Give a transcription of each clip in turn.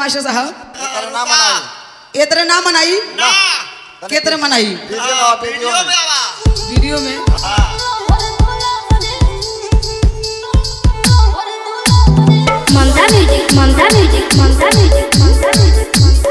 master साहब तेरा नाम मनाई ए तरह ना मनाई ना के तरह मनाई वीडियो में आवा, वीडियो में वीडियो में Mamta music Mamta music Mamta music Mamta music Mamta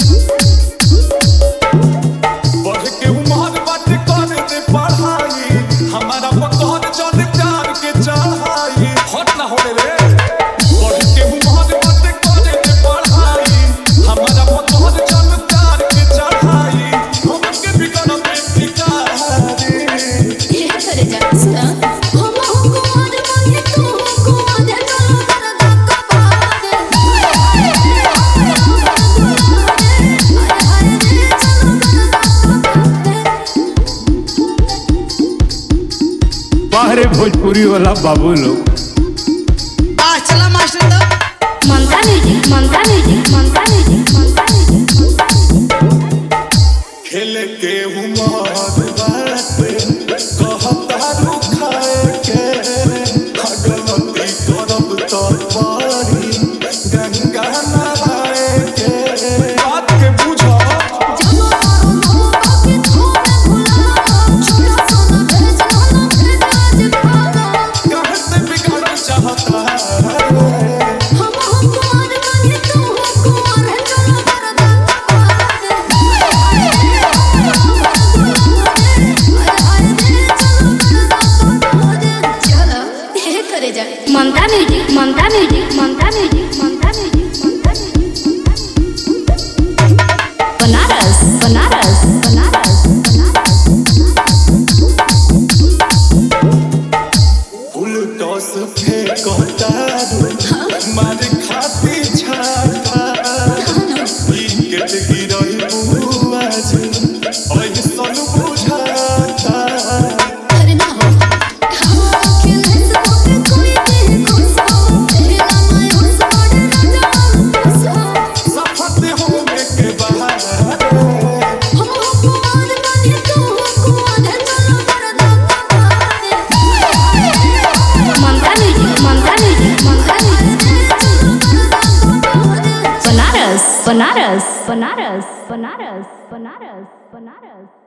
music बढ़ के उमर बात कर दे पढ़ाई हमारा पकड़ चल प्यार के चढ़ाई हट ना होले रे बढ़ के उमर बात कर दे पढ़ाई हमारा पकड़ चल प्यार के चढ़ाई हम के बिगड़ पे टिकारी ये करे जा सुना हम हमको आज मांगे तू हमको आज चलो कर धक्का मार दे हाय हाय रे चलो कर धक्का बाहरे भोजपुरी वाला बाबू लोग आ चला मास्टर तो Mamta music Mamta music Mamta music Mamta music खेल के उमर बात कहता रुखाए के भगवती करब तो पारी गंगा नहाए के बात के बुझो जब मारो मौका के थोड़े भुला छोड़ा सोना भेज ना भेज आज भागा कहते बिगाड़ चाहता है हम हमको आज मांगे तू हमको आज चलो कर धक्का मार दे हाय हाय रे चलो कर धक्का मार दे चलो ये करे जा Mamta music Mamta music Mamta music Mamta music Mamta music Banaras Banaras Banaras Banaras फूल टॉस फेंकता मार खाती छाता विकेट गिरई बुआज ऐसन बुझाता अरे ना हो खेले से तो कोई देखो सो तेरा मैं हो सोड़ राजा सो सफत होने के बाद हम हमको आज मांगे तू हमको आज चलो कर धक्का मार दे Mamta music Mamta music Mamta music Banaras Banaras Banaras Banaras Banaras Banaras